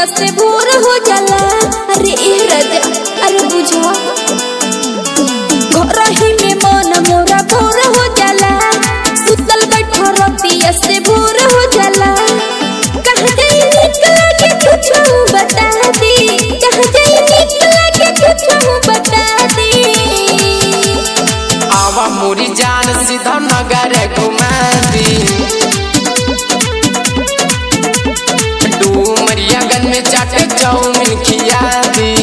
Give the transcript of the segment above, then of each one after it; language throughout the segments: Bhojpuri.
रतिया से भोर हो जाला अरे ए राजा अरे बुझा घरही में मन मोरा भोर हो जाला सुतल बैठा रतिया से भोर हो जाला कहाँ जाई निकला के कुछ बता दी कहाँ जाई निकला के कुछ बता दी आवा मोरी जान सीधा नगर घुमा दी डूमरियागंज में चाट चाउमीन खिया दी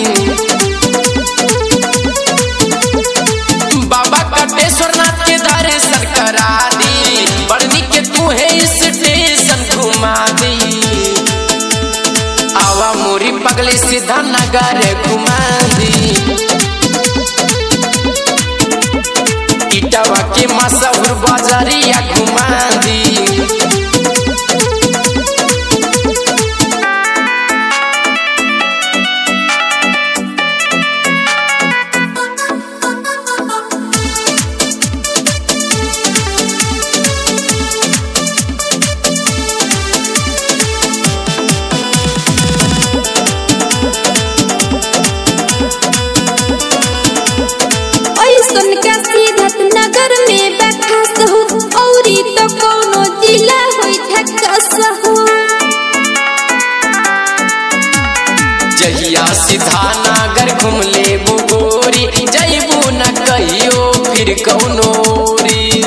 बाबा कटेश्वर नाथ के दर्शन करा दी बड़नी के तू है स्टेशन घुमा दी आवा मोरी पगली सीधा नगर घुमा दी इटावा के मशहूर बाजारिया घुमा दी ऐसन का सीधत नगर में बैठस हो औरी तो कोनो जिला होई ठकस हो जहिया सीधा नागर घूम ले गोरी जैबू न कहियो फिर कौनो री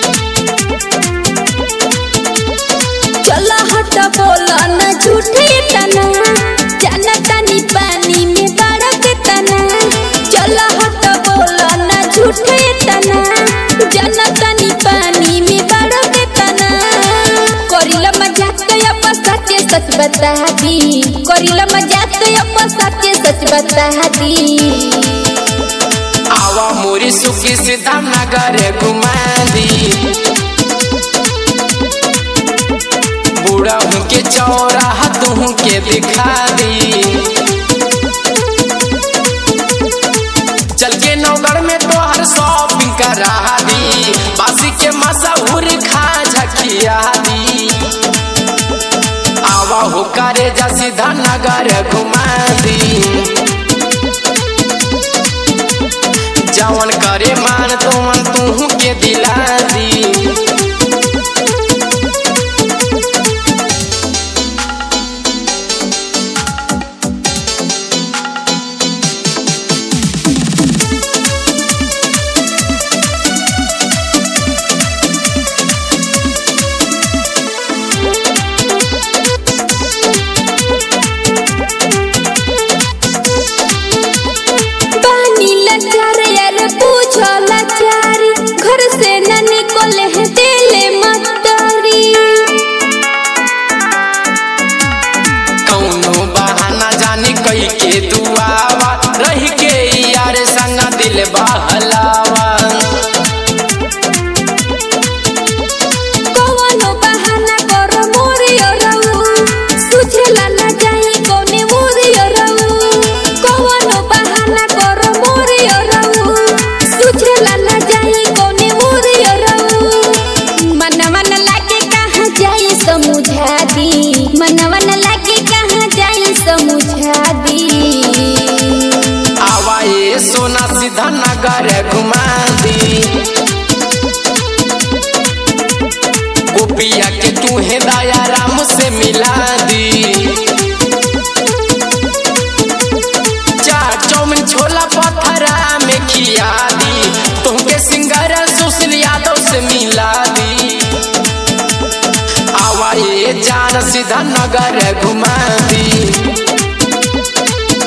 चला हट बोला न झूठे तना जाना तनी पानी में बड़क तना चला हट बोला न झूठे तना जाना तनी पानी में बड़क तना करिला मजाक या सच्चे सच बता दी करिला मजाक या सच्चे सच बता दी आवा मोरी सुखी सीधा नगर घुमा दी बूढ़ा हूँ के चौराहा तू के दिखा दी चल के नौगढ़ में तो हर शॉपिंग करा दी बासी के मशहूर खा झकिया दी आवा हो करे जा सीधा नगर घुमा दी जवन करे मान तुमन तू के दिला दी पानी लाचार यार पूछो लाचारी घर से न निकले है दिले मतरी कौनो बहाना जानी कही के दुआवा रह के यार संग दिल बहलावा कवनो बहाना कर मोरियो रहू सुझला न जाई कोने मोरियो रहू कवनो बहाना कर मोरियो रहू सुझला न जाई कोने मोरियो रहू मनवा न लागे कहाँ जाई समझा दी मनवा न लागे कहाँ जाई समझा दी आवा ये सोना सीधा नगर घुमा दी गोपिया के तू है दया राम से मिला दी चाट चौमिन छोला पथरा में खिया दी तुमके सिंगर सुशील यादव से मिला दी आवा ये जान सीधा नगर घुमा दी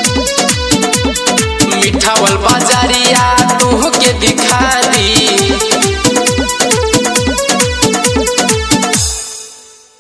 मिठावल बाजारिया तू के दिखा दी